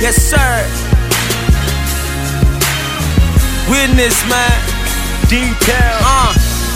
Yes, sir. Witness, man. Detail. Uh.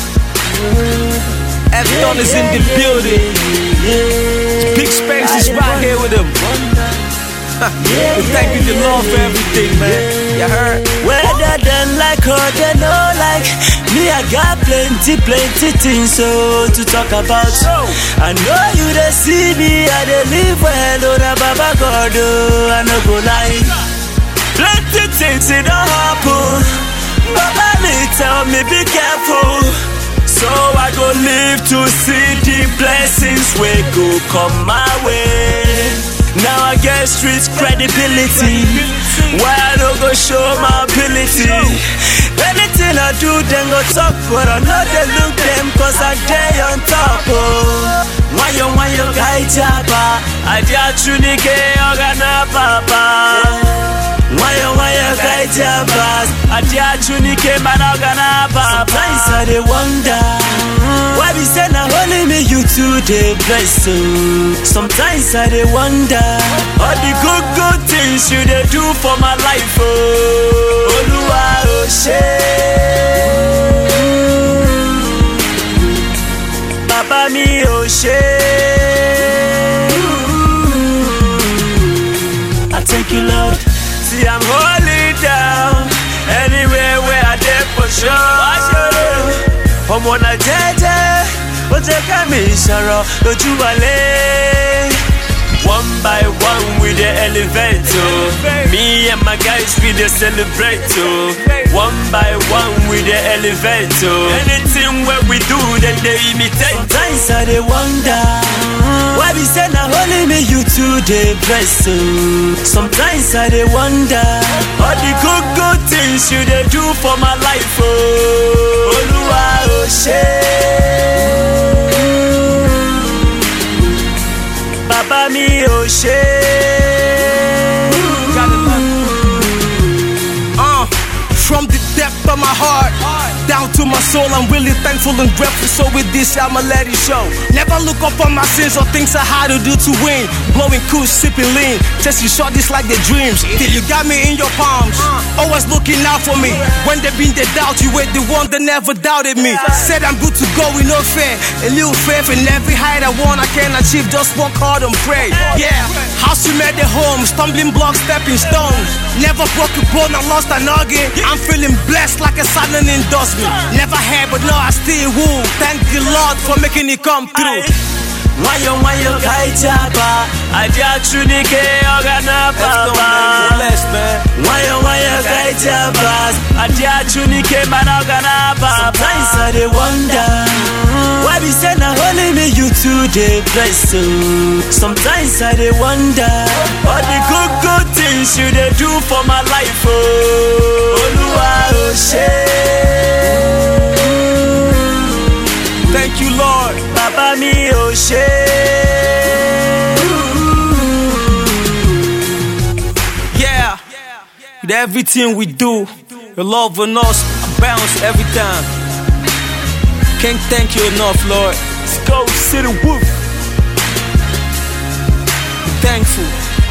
Everyone is in the building. Big space is right here with him. we thank you, the Lord, for everything, man. You heard? Whether them like or they no like Me I got plenty, plenty things so to talk about I know you they see me, I they live well Oh na baba God oh, I no go lie Plenty things it don't happen Baba me tell me be careful So I go live to see the blessings we go come my way now I get street credibility. Why I no go show my ability? Anything I do, then go talk, but I know they look them cause I day on top. Oh, why you, why you guy jaba? I just tunike organa papa. Why you, why you guy jaba? I just tunike man organa papa. Sometimes I dey wonder. Why be say na only me you two dey bless so? Sometimes I dey wonder all the good good things you dey do for my life oh. Olúwa ò ṣé. Bàbá mi ò ṣé. I thank you Lord. See I'm holding down anywhere where I dey for sure. ọmọ náà jẹ́jẹ́ ó jẹ́ ká mi sọ̀rọ̀ lójú wálé. One by one we dey elevate oh. Me and my guys we dey celebrate oh. One by one we dey elevate oh. Anything wey we do dem dey imitate. Sometimes I dey wonder why be say na only me you two dey bless oh. Sometimes I dey wonder all the good good things you dey do for my life oh. Olúwa ò ṣé. Bàbá mi ò ṣé. Uh, from the depth of my heart down to my soul, I'm really thankful and grateful. So with this, I'ma let it show. Never look up on my sins or things I had to do to win. Blowing cool, sipping lean, chasing shorties like their dreams. Till you got me in your palms, always looking out for me. When they been the doubt, you were the one that never doubted me. Said I'm good to go with no fear, a little faith in every height I want, I can achieve. Just work hard and pray. Yeah, house you made the home, stumbling blocks, stepping stones. Never broke a bone, I lost an organ. I'm feeling blessed like a silent endorsement. Never had, but now I still woo. Thank the Lord for making it come through. Wayo wayo kai jaba, aja tunike organa papa. Wayo wayo kai jaba, aja tunike man organa papa. Sometimes I dey wonder why be say na only me you two dey bless so. Sometimes I dey wonder all the good good things you dey do for my life oh. Olúwa ò ṣé. Thank you, Lord. Bàbá mi ò ṣé. Yeah, with everything we do, your love on us bounce every time. Can't thank you enough, Lord. Let's go City Whoop. Thankful.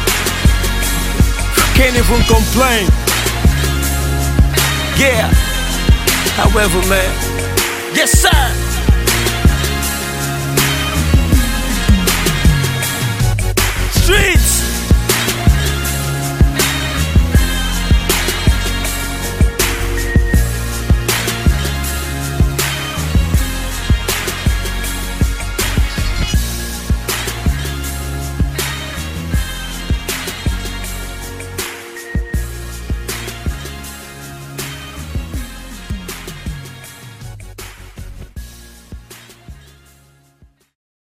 Can't even complain. Yeah. However, man. Yes, sir.